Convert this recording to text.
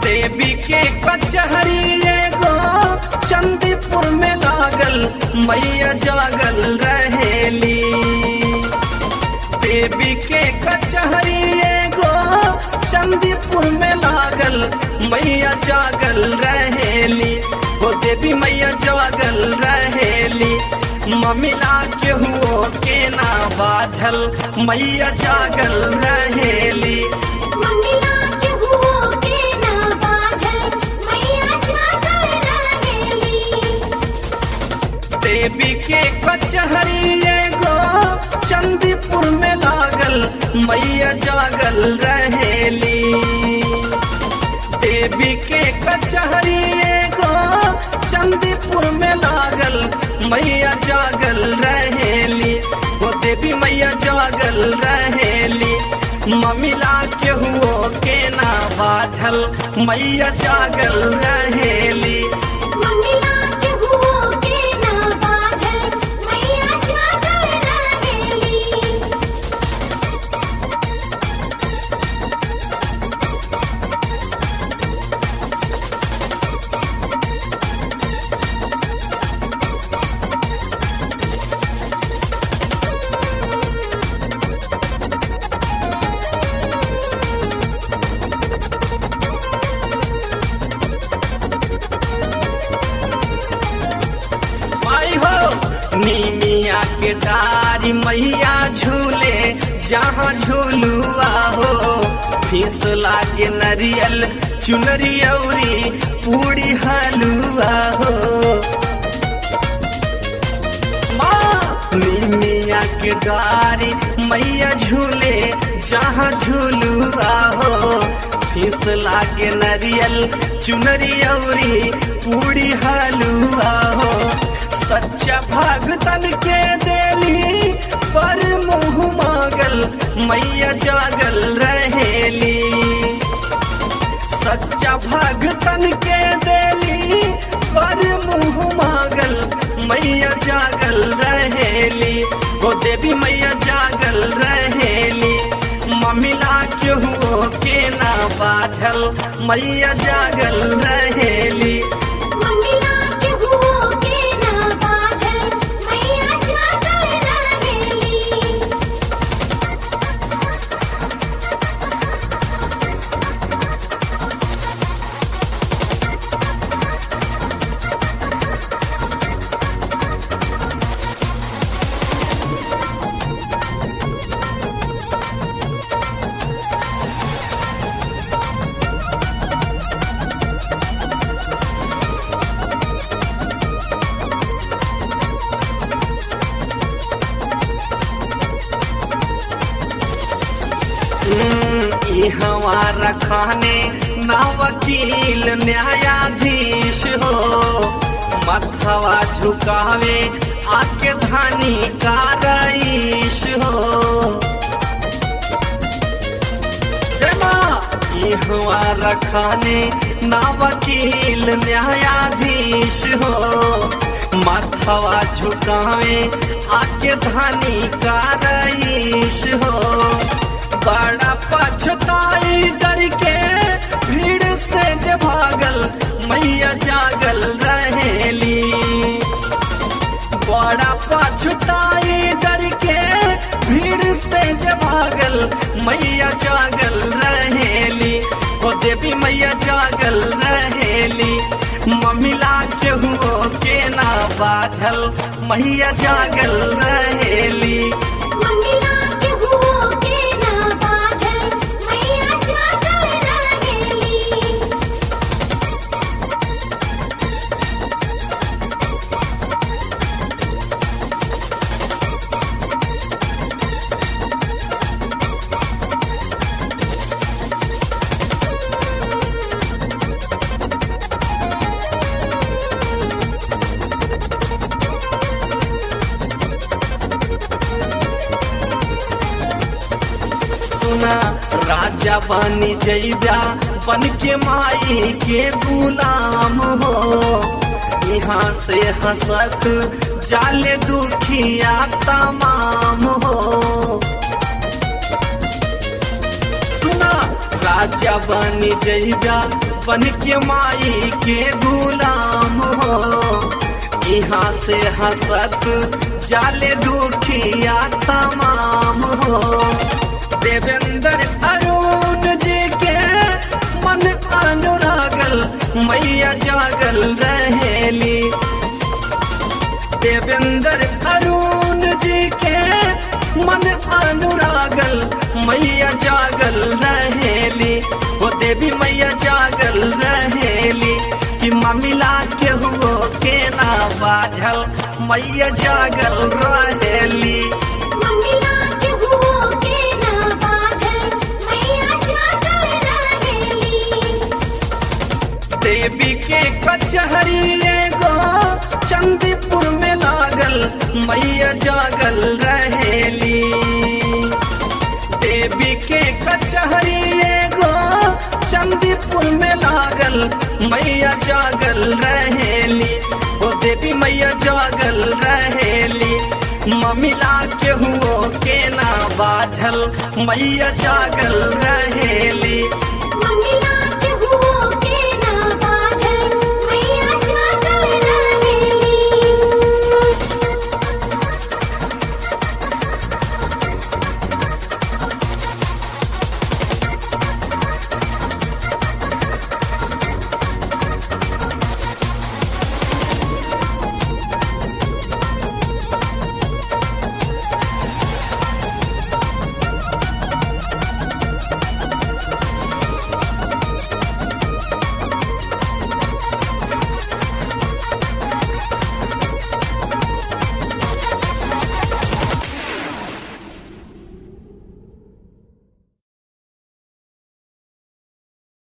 देवी के कचहरी एगो चंदीपुर में लागल मैया जागल रहेली देवी के कचहरी एगो चंदीपुर में लागल मैया जागल रहेली वो देवी मैया जागल रहेली ममिला के हुओ के ना बाझल मैया जागल रहेली मंगिला के हुओ के ना बाझल मैया जागर रहेली देवी के कचहरी एगो चंदीपुर में लागल मैया जागल रहेली देवी के कचहरी एगो चंदीपुर में लागल मैया जागल रहेली वो देवी मैया जागल रहेली ममिला के हुओ के ना बाझल मैया जागल रहेली मंगिला के हुओ के ना बाझल मैया जागर रहेली आई हो नीमिया के डारी मैया झूले जहाँ झूलुआ हो फीस लागे नरियल चुनरी औरी पूरी हलुआ हो माँ नीमिया के डारी मैया झूले जहाँ झूलुआ हो फीस लागे नरियल चुनरी औरी पूरी हलुआ हो सच्चा भगतन के देली पर मुँह मागल मैया जागल रहेली सच्चा भगतन के देली पर मुँह मागल मैया जागल रहेली वो देवी मैया जागल रहेली ममिला के हुओ के ना बाझल मैया जागल रहेली मंगिला के हुओ के ना बाझल मैया जागर रहेली ई हमारा खाने ना वकील न्यायाधीश हो मथवा झुकावे आके धानी का रईस हो जय माँ ई हमारा खाने ना वकील न्यायाधीश हो मथवा झुकावे आके धानी का रईस हो बड़ा पछताई डर के भीड़ से जे भागल मैया जागल रहेली बड़ा पछताई डर के भीड़ से जे भागल मैया जागल रहेली ओ देवी मैया जागल रहेली ममिला के हुओ के ना बाझल मैया जागल रहेली मंगिला के हुओ के ना बाझल मैया जागर रहेली सुना राजा बनी जैबा बन के माई के गुलाम हो यहाँ से हंसत जाले दुखिया तमाम हो सुना राजा बनी जइबा बन के माई के गुलाम हो यहाँ से हंसत जाले दुखिया तमाम हो देवेंद्र अरुण जी के मन अनुरागल मैया जागल रहेली देवेंद्र अरुण जी के मन अनुरागल मैया जागल रहेली वो देवी मैया जागल रहेली कि ममिला के हुओ के ना बाझल मैया जागल रहेली मंगला के हुओ के ना बाझल मैया जागर रहेली देवी के कचहरी एगो चंदीपुर में लागल मैया जागल रहेली देवी के कचहरी एगो चंदीपुर में लागल मैया जागल रहेली ओ देवी मैया जागल रहेली ममिला के हुओ के ना बाझल मैया जागल रहेली